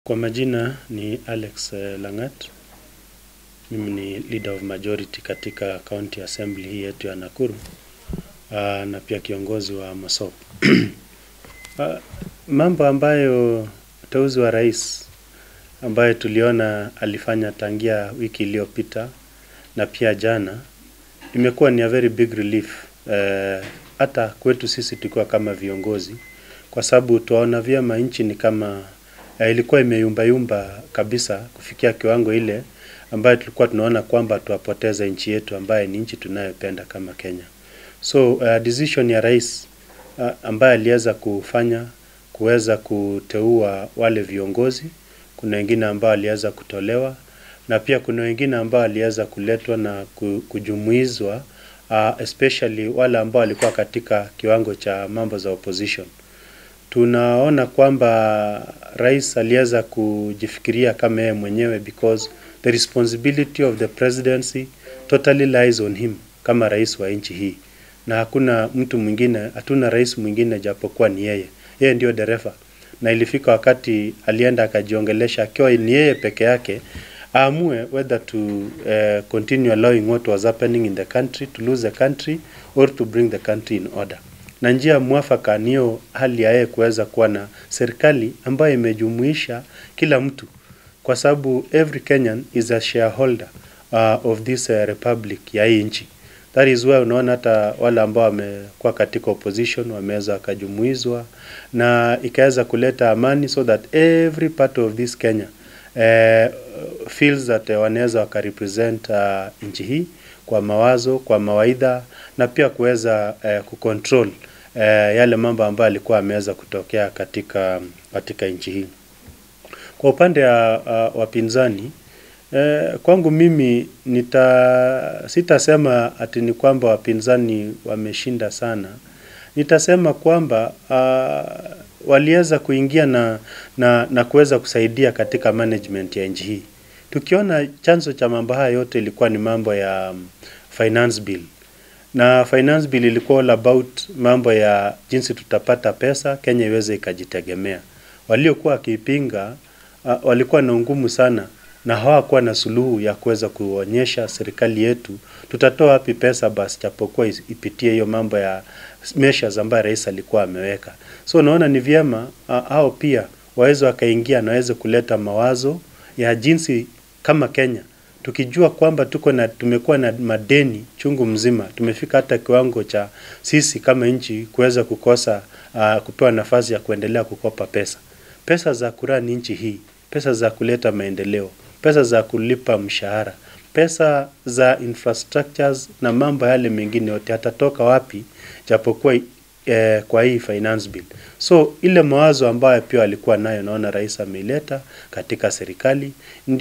Kwa majina ni Alex eh, Langat. Mimi ni leader of majority katika county assembly hii yetu ya Nakuru uh, na pia kiongozi wa MASOP. uh, mambo ambayo uteuzi wa rais ambayo tuliona alifanya tangia wiki iliyopita na pia jana imekuwa ni a very big relief eh, hata kwetu sisi tukiwa kama viongozi, kwa sababu tuwaona vyema nchi ni kama eh, ilikuwa imeyumbayumba kabisa kufikia kiwango ile ambayo tulikuwa tunaona kwamba tuwapoteza nchi yetu ambaye ni nchi tunayopenda kama Kenya. So uh, decision ya rais uh, ambaye aliweza kufanya kuweza kuteua wale viongozi, kuna wengine ambao waliweza kutolewa na pia kuna wengine ambao waliweza kuletwa na ku- kujumuizwa uh, especially wale ambao walikuwa katika kiwango cha mambo za opposition. Tunaona kwamba rais aliweza kujifikiria kama yeye mwenyewe because the responsibility of the presidency totally lies on him kama rais wa nchi hii, na hakuna mtu mwingine, hatuna rais mwingine japokuwa ni yeye. Yeye ndio dereva, na ilifika wakati alienda akajiongelesha akiwa ni yeye peke yake aamue whether to uh, continue allowing what was happening in the country to lose the country or to bring the country in order na njia mwafaka niyo hali ya yeye kuweza kuwa na serikali ambayo imejumuisha kila mtu, kwa sababu every Kenyan is a shareholder uh, of this uh, republic ya hii nchi. That is why unaona hata wale ambao wamekuwa katika opposition wameweza wakajumuizwa na ikaweza kuleta amani so that every part of this Kenya uh, feels that uh, wanaweza wakarepresent uh, nchi hii kwa mawazo, kwa mawaidha na pia kuweza uh, kucontrol uh, yale mambo ambayo alikuwa ameweza kutokea katika katika nchi hii. Kwa upande wa uh, wapinzani eh, kwangu mimi nita sitasema ati ni kwamba wapinzani wameshinda sana. Nitasema kwamba uh, waliweza kuingia na, na, na kuweza kusaidia katika management ya nchi hii. Tukiona chanzo cha mambo haya yote ilikuwa ni mambo ya um, finance bill na finance bill ilikuwa all about mambo ya jinsi tutapata pesa Kenya iweze ikajitegemea. Waliokuwa wakiipinga uh, walikuwa na ngumu sana na hawakuwa na suluhu ya kuweza kuonyesha serikali yetu tutatoa wapi pesa basi, japokuwa is- ipitie hiyo mambo ya measures ambayo rais alikuwa ameweka. So naona ni vyema uh, hao pia waweze wakaingia na waweze kuleta mawazo ya jinsi kama Kenya tukijua kwamba tuko na tumekuwa na madeni chungu mzima, tumefika hata kiwango cha sisi kama nchi kuweza kukosa uh, kupewa nafasi ya kuendelea kukopa pesa, pesa za kurani nchi hii, pesa za kuleta maendeleo, pesa za kulipa mshahara, pesa za infrastructures na mambo yale mengine yote yatatoka wapi, japokuwa eh, kwa hii finance bill. So ile mawazo ambayo pia alikuwa nayo, naona rais ameileta katika serikali,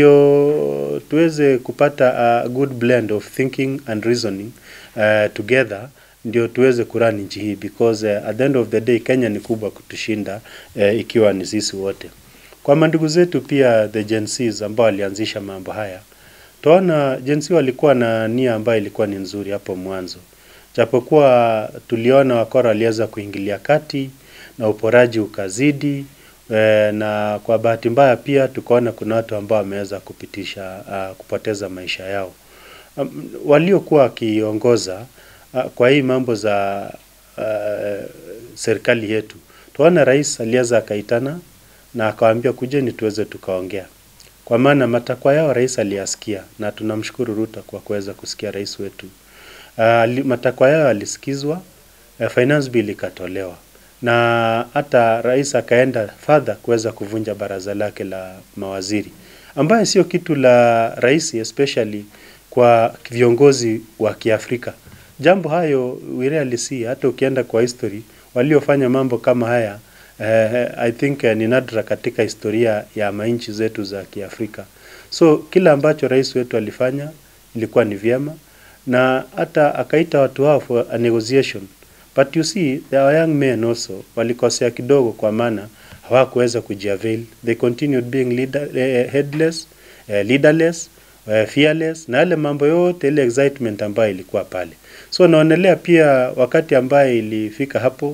ndio tuweze kupata a good blend of thinking and reasoning uh, together ndio tuweze kurani nchi hii because uh, at the end of the day Kenya ni kubwa kutushinda uh, ikiwa ni sisi wote. Kwa mandugu zetu pia the Gen Zs ambao walianzisha mambo haya, tunaona Gen Z walikuwa na nia ambayo ilikuwa ni nzuri hapo mwanzo, japokuwa tuliona wakora waliweza kuingilia kati na uporaji ukazidi e, na kwa bahati mbaya pia tukaona kuna watu ambao wameweza kupitisha uh, kupoteza maisha yao um, waliokuwa wakiongoza uh, kwa hii mambo za uh, serikali yetu. Tuona rais aliweza akaitana na akawaambia kujeni tuweze tukaongea, kwa maana matakwa yao rais aliyasikia, na tunamshukuru Ruto kwa kuweza kusikia rais wetu. Uh, ali- matakwa yao yalisikizwa, uh, finance bill ikatolewa na hata rais akaenda further kuweza kuvunja baraza lake la mawaziri, ambaye sio kitu la rais especially kwa viongozi wa Kiafrika. Jambo hayo we rarely see, hata ukienda kwa history waliofanya mambo kama haya eh, I think eh, ni nadra katika historia ya manchi zetu za Kiafrika. So kila ambacho rais wetu alifanya ilikuwa ni vyema, na hata akaita watu hao for a negotiation but you see there are young men also walikosea kidogo, kwa maana hawakuweza kujiavail. They continued being leader, eh, headless, eh, leaderless, eh, fearless na yale mambo yote, ile excitement ambayo ilikuwa pale. So naonelea pia wakati ambaye ilifika hapo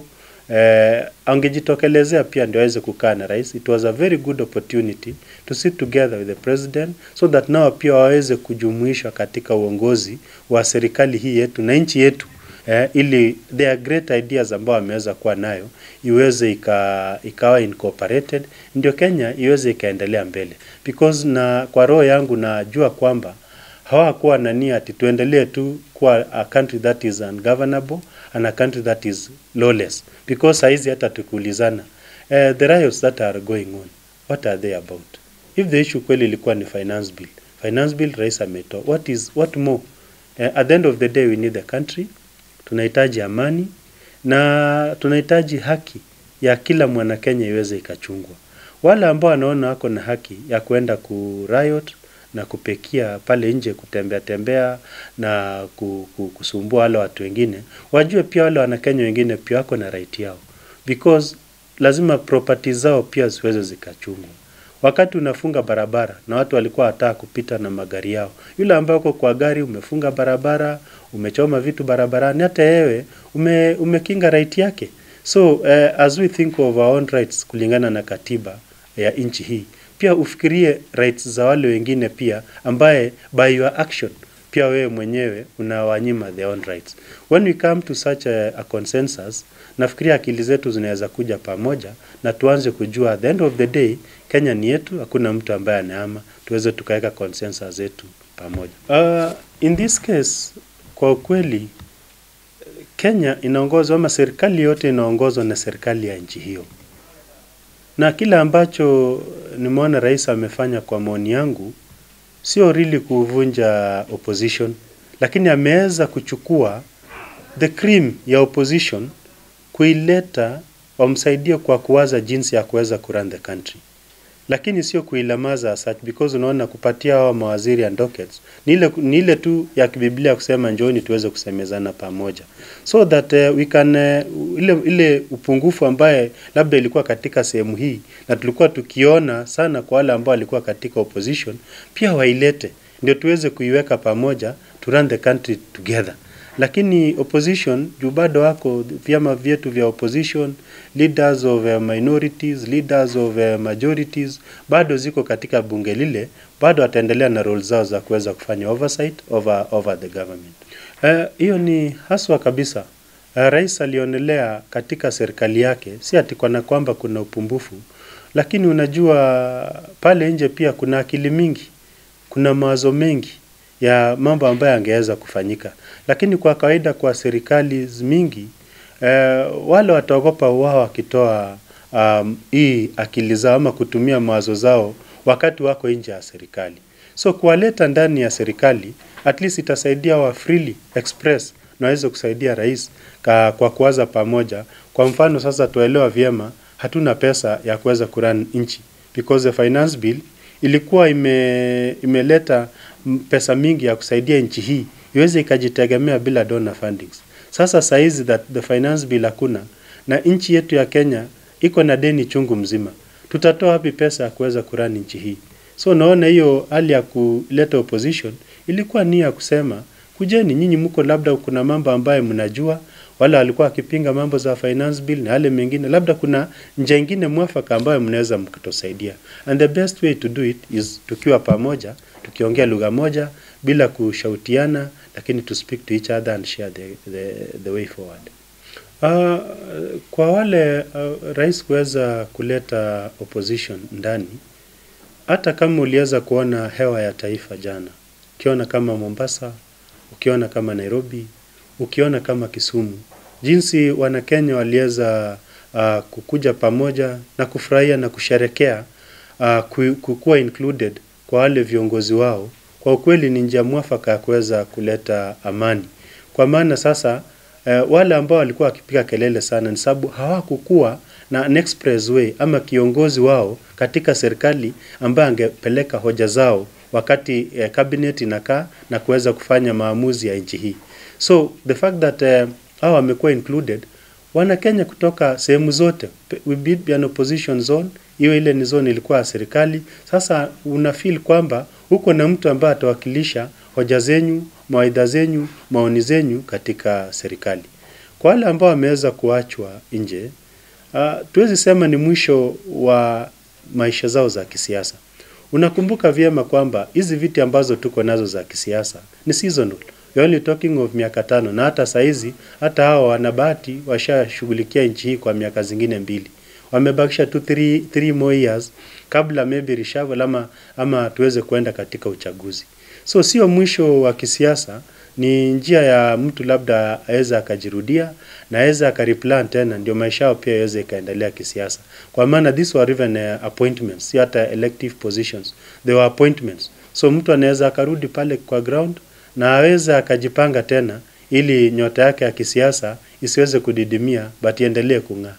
eh, angejitokelezea pia ndio aweze kukaa na rais. It was a very good opportunity to sit together with the president so that nao pia waweze kujumuishwa katika uongozi wa serikali hii yetu na nchi yetu eh, ili there are great ideas ambao wameweza kuwa nayo iweze ika, ikawa incorporated ndio Kenya iweze ikaendelea mbele because na kwa roho yangu najua kwamba hawakuwa na nia ati tuendelee tu kuwa a country that is ungovernable and a country that is lawless because saizi hata tukiulizana uh, the riots that are going on what are they about if the issue kweli ilikuwa ni finance bill finance bill rais ametoa what is what more uh, at the end of the day we need the country tunahitaji amani na tunahitaji haki ya kila mwanakenya iweze ikachungwa. Wale ambao wanaona wako na haki ya kwenda ku riot na kupekia pale nje, kutembea tembea na ku- ku- kusumbua wale watu wengine, wajue pia wale wanakenya wengine pia wako na right yao, because lazima property zao pia ziweze zikachungwa. Wakati unafunga barabara na watu walikuwa wataka kupita na magari yao, yule ambaye uko kwa gari umefunga barabara, umechoma vitu barabarani, hata yewe ume, umekinga right yake. So uh, as we think of our own rights kulingana na katiba ya nchi hii, pia ufikirie rights za wale wengine pia, ambaye by your action pia wewe mwenyewe unawanyima their own rights. When we come to such a, a consensus, nafikiria akili zetu zinaweza kuja pamoja na tuanze kujua at the end of the day Kenya ni yetu, hakuna mtu ambaye anaama, tuweze tukaweka consensus zetu pamoja. Uh, in this case kwa ukweli Kenya inaongozwa ama serikali yote inaongozwa na serikali ya nchi hiyo, na kile ambacho nimeona rais amefanya kwa maoni yangu sio really kuvunja opposition, lakini ameweza kuchukua the cream ya opposition kuileta wamsaidie kwa kuwaza jinsi ya kuweza kurun the country, lakini sio kuilamaza as such because unaona kupatia hawa mawaziri and dockets ni ile, ni ile tu ya kibiblia kusema njooni tuweze kusemezana pamoja so that uh, we can uh, ile, ile upungufu ambaye labda ilikuwa katika sehemu hii na tulikuwa tukiona sana kwa wale ambao walikuwa katika opposition pia wailete ndio tuweze kuiweka pamoja to run the country together lakini opposition juu bado wako vyama vyetu vya opposition leaders of uh, minorities leaders of uh, majorities bado ziko katika bunge lile bado wataendelea na role zao za kuweza kufanya oversight over, over the government hiyo uh, ni haswa kabisa uh, rais alionelea katika serikali yake si ati kana kwamba kuna upumbufu lakini unajua pale nje pia kuna akili mingi kuna mawazo mengi ya mambo ambayo angeweza kufanyika lakini kwa kawaida kwa serikali mingi eh, wale wataogopa wao wakitoa um, hii akili zao ama kutumia mawazo zao wakati wako nje ya serikali so kuwaleta ndani ya serikali at least itasaidia wa freely express na waweze kusaidia rais ka, kwa kuwaza pamoja kwa mfano sasa tuelewa vyema hatuna pesa ya kuweza kuran nchi because the finance bill ilikuwa ime, imeleta pesa mingi ya kusaidia nchi hii iweze ikajitegemea bila donor fundings. Sasa saizi that the finance bill hakuna na nchi yetu ya Kenya iko na deni chungu mzima, tutatoa wapi pesa ya kuweza kurani nchi hii? So naona hiyo hali ya kuleta opposition ilikuwa nia ya kusema kujeni nyinyi, mko labda kuna mambo ambayo mnajua, wale walikuwa wakipinga mambo za finance bill na yale mengine, labda kuna njia ingine mwafaka ambayo mnaweza mkatusaidia, and the best way to do it is tukiwa pamoja, tukiongea lugha moja bila kushautiana, lakini to speak to each other and share the, the, the way forward. Uh, kwa wale uh, rais kuweza kuleta opposition ndani, hata kama uliweza kuona hewa ya taifa jana, ukiona kama Mombasa, ukiona kama Nairobi, ukiona kama Kisumu, jinsi Wanakenya waliweza uh, kukuja pamoja na kufurahia na kusherekea uh, kukuwa included kwa wale viongozi wao, kwa ukweli ni njia mwafaka ya kuweza kuleta amani, kwa maana sasa uh, wale ambao walikuwa wakipiga kelele sana ni sababu hawakukuwa na an expressway ama kiongozi wao katika serikali ambaye angepeleka hoja zao wakati uh, cabinet inakaa na kuweza kufanya maamuzi ya nchi hii. So the fact that uh, hao wamekuwa included wana Kenya kutoka sehemu zote, we be an opposition zone, hiyo ile ni zone ilikuwa ya serikali. Sasa una feel kwamba uko na mtu ambaye atawakilisha hoja zenyu, mawaidha zenyu, maoni zenyu katika serikali. Kwa wale ambao wameweza kuachwa nje, uh, tuwezi sema ni mwisho wa maisha zao za kisiasa. Unakumbuka vyema kwamba hizi viti ambazo tuko nazo za kisiasa ni seasonal. We're only talking of miaka tano na hata saizi hata hao wanabahati washashughulikia nchi hii kwa miaka zingine mbili. Wamebakisha tu three, three more years kabla maybe reshuffle ama, ama tuweze kuenda katika uchaguzi. So sio mwisho wa kisiasa, ni njia ya mtu labda aweza akajirudia na aweza akareplan tena, ndio maisha yao pia yaweze ikaendelea kisiasa, kwa maana these were even uh, appointments, si hata elective positions, they were appointments. So mtu anaweza akarudi pale kwa ground na aweza akajipanga tena ili nyota yake ya kisiasa isiweze kudidimia but iendelee kung'aa.